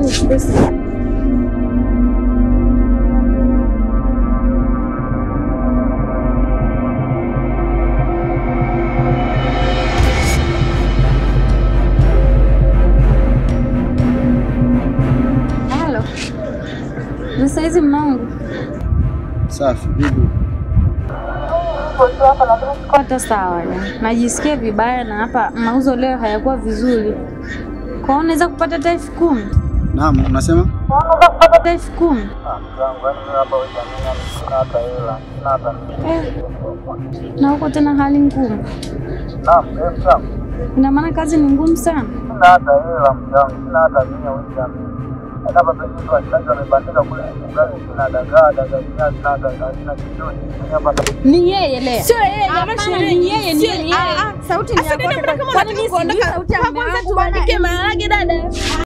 uchukue simu. Halo. Ni saizi mmangu. Safi, vipi? Hata sawa ya. Najisikia vibaya na hapa mauzo leo hayakuwa vizuri. Kwa hiyo unaweza kupata hata elfu kumi. Naam, unasema? Hata elfu kumi. Eh, na huko tena hali ngumu. Ina maana kazi ni ngumu sana. Ni yeye leo. Sio yeye, jamaa Hapana, shemeji. ni yeye, ni Sio- yeye. Ah, ah, sauti ni ya Sasa dada, kwake. mbona kama Kwani unataka mimi sijui kuondoka? sauti ya mume Kwanza wangu tuandike bwana? maharage dada.